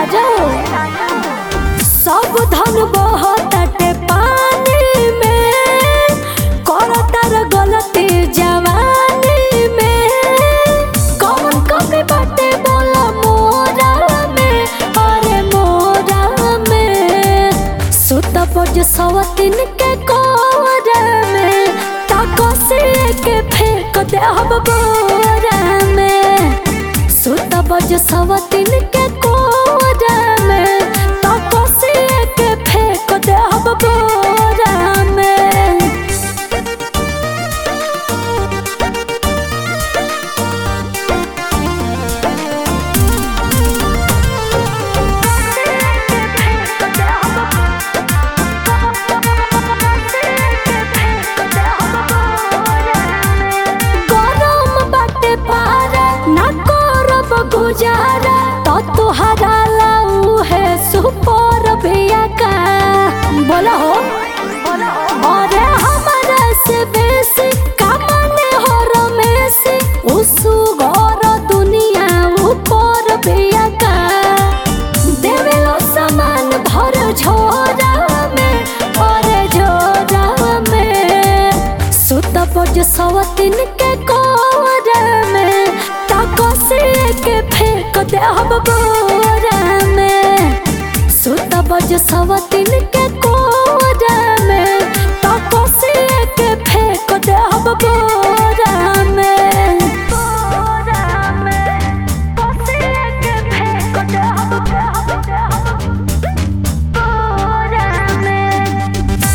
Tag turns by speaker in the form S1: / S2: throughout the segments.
S1: राजा सब धन बहताटे पानी में करतार गलती जवानी में कौन कमी बाटे बोला मोरा में अरे मोरा में सुत बज सवतिन के कोरा में ताकसी के फेंक दे हम बोरा में सुत बज सवतिन के कोरा में ताकसी के फेंक दे हम बोरा में गरम बाटे पारा ना करब गुजारा तो तुहरा लाऊ है सुपर भैया का बोला हो अरे हमारा से बेसी कमाने हो रमेशी उसु घर दुनिया ऊपर भैया का देवेलो सामान भर झोरा में अरे झोरा में सुत बज सवतिन के कोरा में ताकसी के फेंक दे हम बोरा में सुत बज सवतिन के कोरा में ताकसी के फेंक दे हम बोरा में बोरा में ताकसी के फेंक दे हम बोरा में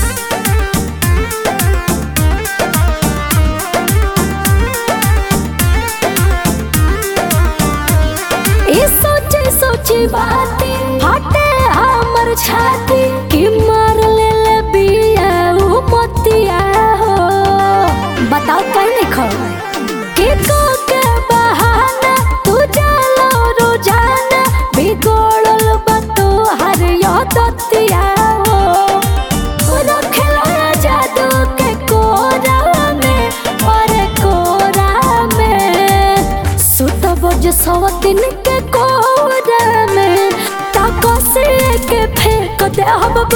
S1: ई सोचे सोचे बाती हटे हमर छाती कि मार ले ले बिया उ मोतिया हो बताओ कहीं नहीं खो कि को के बहाना तू जालो रोजाना बिगड़ल बतो हर दतिया हो रखेला जादू के कोरा में अरे कोरा में सुत बज सवतिन के कोरा में ताकसी के फेंक दे हम